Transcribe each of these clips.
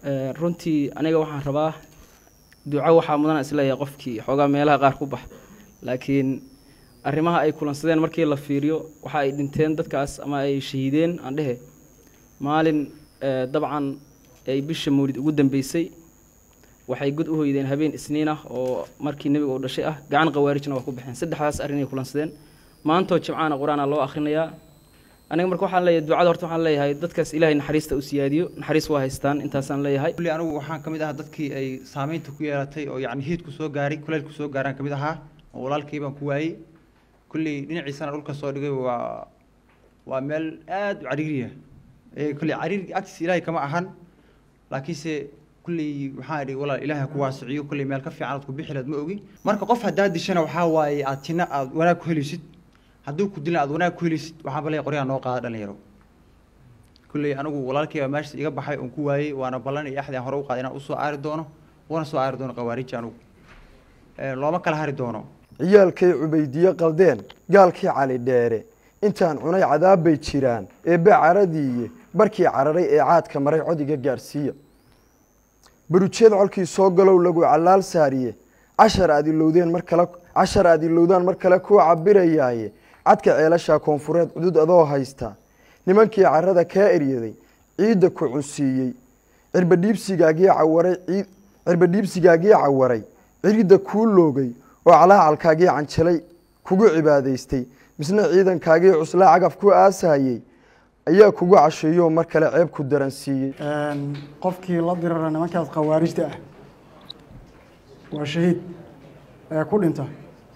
runtii aniga waxaan rabaa duco waxaa mudan isleeyahay qofkii xoogaa meelaha qaar ku bax laakiin arrimaha ay kulansadeen markii la fiiriyo waxa ay dhinteen dadkaas ama ay shahiideen aan dhehe maalin dabcan ay bisha mawlid ugu dambeysay waxay god u hoydeen habeen isniin ah oo markii nebiga uu dhashay ah gacan khawaarijna waa ku baxeen saddexdaas arrinay kulansadeen maantoo jimcaana qur-aana loo akhrinayaa aniga marka waxaan leeyahay ducada horta waxaan leeyahay dadkaas ilaahay naxariista u siyaadiyo naxariis waa haystaan intaasaan leeyahay kulli anigu waxaan ka mid ahaa dadkii ay saamaynta ku yeelatay oo yacni hiidku soo gaaray kuleylku soo gaaraan ka mid ahaa oo walaalkii baan ku waayey kulli dhinaciisana dhulka soo dhigay waa waa meel aada u cariiriya kulli cariir agtiisa ilaahay kama ahan laakiinse kulley waxaan idhi walaal ilaahay ku waasiciyo kulley meel ka fiican aad ku bixi lahayd ma ogi marka qof haddaad dishana waxaa waaye aad tina aad wanaag ku helaysid hadduu ku dilan aad wanaag ku helaysid waxaan balay qoryaha noo qaada dhalinyaro kulley anigu walaalkayba meesha iga baxay oon ku waayey waana ballan iyo axdi aan hore u qaaday inaan usoo aari doono wana soo aari doono khawaariji anigu looma kala hari doono ciyaalkay cubaydiye qaldeen gaalkii cali dheere intaan cunay cadaab bay jiraan eebbe caradiiye barkii cararay ee caadka maray codiga gaadhsiiya barujeed colkii soo galow lagu callaal saariye cashar aad ilowdeen mar kale cashar aad ilowdaan mar kale kuu cabirayaaye cadka ceelasha koonfureed cudud adoo haysta nimankii carada kaa eryaday ciidda ku cunsiiyey cirbadhiibsigaagii cawaray ciid cirbadhiibsigaagii cawaray ciridda kuu loogay oo calaacalkaagii canjalay kugu cibaadaystay misna ciidankaagii cuslaa cagaf ku aasayey ayaa kugu casheeyo mar kale ceeb ku daransiiyey qofkii la dirara nimankaas khawaarijta ah waa shahiid ee ku dhinta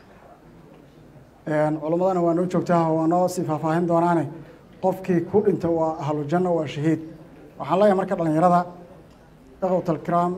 culimmadana waa noo joogtaa waa noo sii faahfaahin doonaane qofkii ku dhinta waa ahlujanna waa shahiid waxaan leeyahay marka dhalinyarada ikhwatalkiraam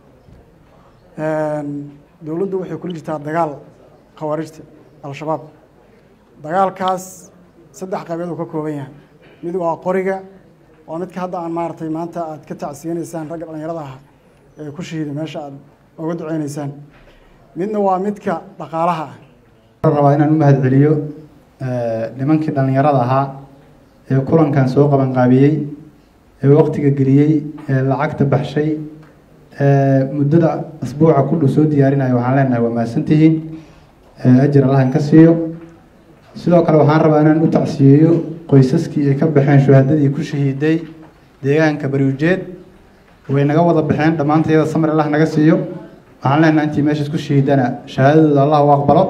dowladdu waxay kula jirtaa dagaal khawaarijta al-shabaab dagaalkaas saddex qaybeed uu ka kooban yahay mid waa qoriga waa midka hadda aan maaragtay maanta aad ka tacsiyanaysaan ragga dhalinyarada ah ee ku shahiiday meesha aad uga duceynaysaan midna waa midka dhaqaalaha ah rabaa inaan u mahad celiyo nimankii dhallinyarada ahaa ee kulankan soo qabanqaabiyey ee waqtiga geliyey ee lacagta baxshay ee muddada asbuuca ku dhow soo diyaarinaya waxaan leenahay waa mahadsantihiin ajir allahan ka siiyo sidoo kale waxaan rabaa inaan u tacsiyeeyo qoysaskii ay ka baxeen shuhadadii ku shahiiday deegaanka bariujeed way naga wada baxeen dhammaantayada samar allah naga siiyo waxaan leenahay intii meeshaas ku shahiidana shahaadadooda allah u aqbalo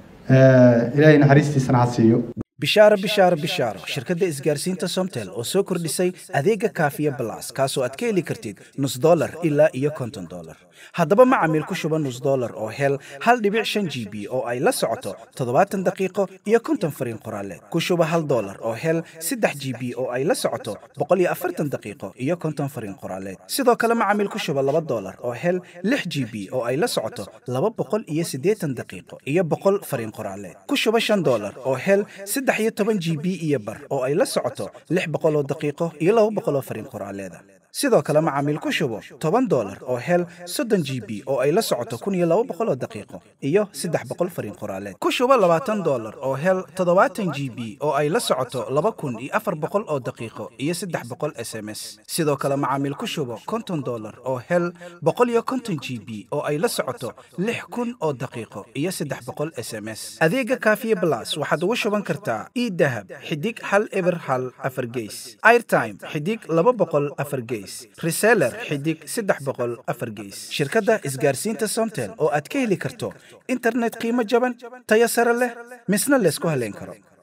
ilaahay naxariistiisana ha siiyo bishaaro bishaaro bishaaro shirkadda isgaarsiinta somtel oo soo kordhisay adeega kaafiya balas kaasoo aad ka heli kartid nus dolar ilaa iyo konton dolar haddaba macamiil ku shuba nus dolar oo hel hal dhibic shan g b oo ay la socoto toddobaatan daqiiqo iyo konton fariin qoraaleed ku shuba hal dolar oo hel saddex g b oo ay la socoto boqol iyo afartan daqiiqo iyo konton fariin qoraaleed sidoo kale macamiil ku shuba laba dolar oo hel lix g b oo ay la socoto laba boqol iyo siddeetan daqiiqo iyo boqol fariin qoraaleed ku shuba shan dolar oo hel saddex iyo toban g b iyo bar oo ay la socoto lix boqol oo daqiiqo iyo laba boqol oo fariin qoraaleeda sidoo kale macaamiil ku shubo toban dolar oo hel soddon g b oo ay la socoto kun iyo laba boqol oo daqiiqo iyo saddex boqol fariin qoraaleed ku shubo labaatan dolar oo hel toddobaatan g b oo ay la socoto laba kun iyo afar boqol oo daqiiqo iyo saddex boqol s m s sidoo kale macaamiil ku shubo konton dolar oo hel boqol iyo konton g b oo ay la socoto lix kun oo daqiiqo iyo saddex boqol s m s adeega kaafiye blas waxaad ugu shuban kartaa idahab xidig hal eber hal afar geys airtime xidig laba boqol afar geys reseller xidig saddex boqol afar geys shirkadda isgaarsiinta somtel oo aad ka heli karto internet qiimo jaban tayo sare leh misna laysku haleyn karo